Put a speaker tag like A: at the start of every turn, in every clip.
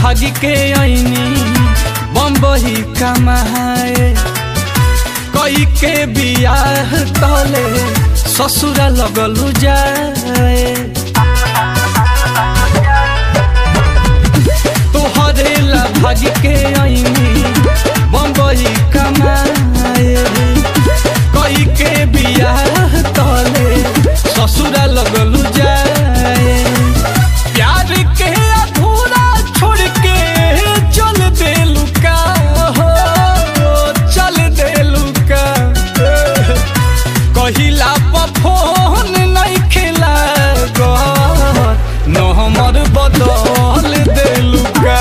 A: भागी के आईनी बम्बई कमाए कई के बियाह तले ससुरा लगलू जाए तोहरे ला भागी के आईनी बम्बई कमाए कई के बियाह तले ससुरा लगलू जाए प्यार के अधूरा छोड़ के चल देलू का हो चल देलू का कहिला पर फोन नहीं खेला न हमर बदल देलू का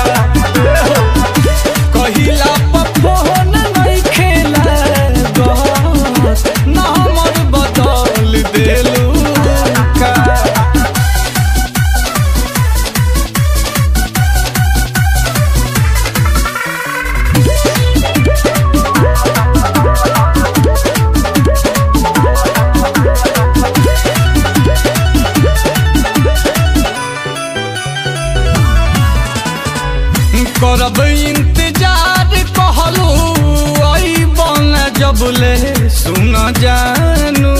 A: कहिला पर फोन नहीं खेला न हमर बदल देलू का करब इंतजार कहलू आई बन जबले सुन जानू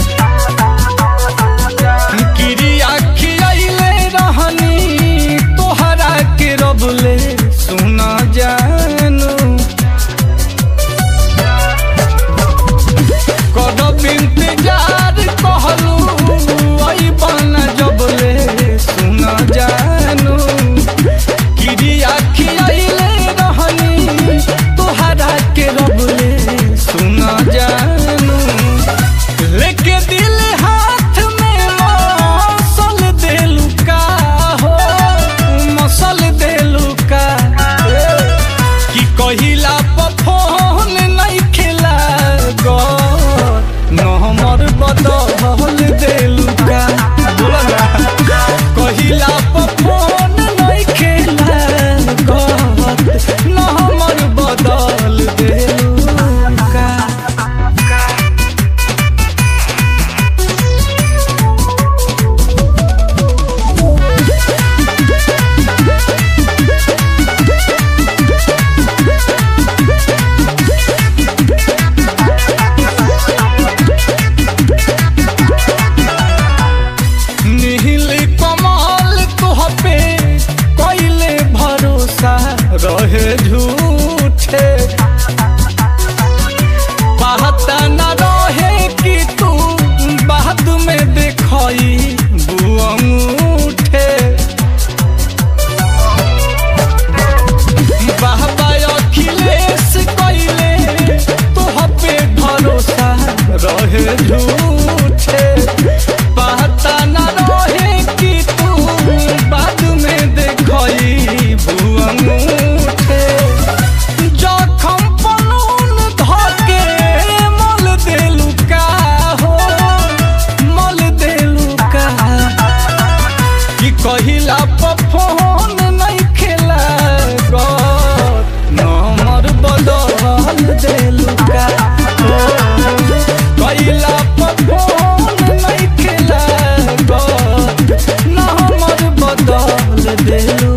A: क्रिया खियाइले रहनी तोहरा के रबले सुन जानू करब इंतजार कहलू आई बन जबले सुन जानू क्रिया खियाइले रहनी तोहरा के रबले सुन जानू लेके दिल हाथ में मसल देलू का हो मसल देलू का कि कहिला पर फोन नहीं खेला गो न हमर बदल देलू का बोला ना कहिला पर फोन नहीं खेला गो न हमर बदल देलू का नील कमल तुह पे कैले भरोसा रहे झूठे पता न रहे कि तू बाद में देखई बुअंगूठे बाबा अखिलेश कैले तुह पे भरोसा रहे झूठे पता न रहे कि तू बाद में देखई बुअंगूठे जखम पलून धके मल देलू का हो मल देलू का कि कहिला पर फोन नहीं खेला गो नंबर बदल देलू का हो कहिला पर फोन नहीं खेला गो नंबर बदल देलू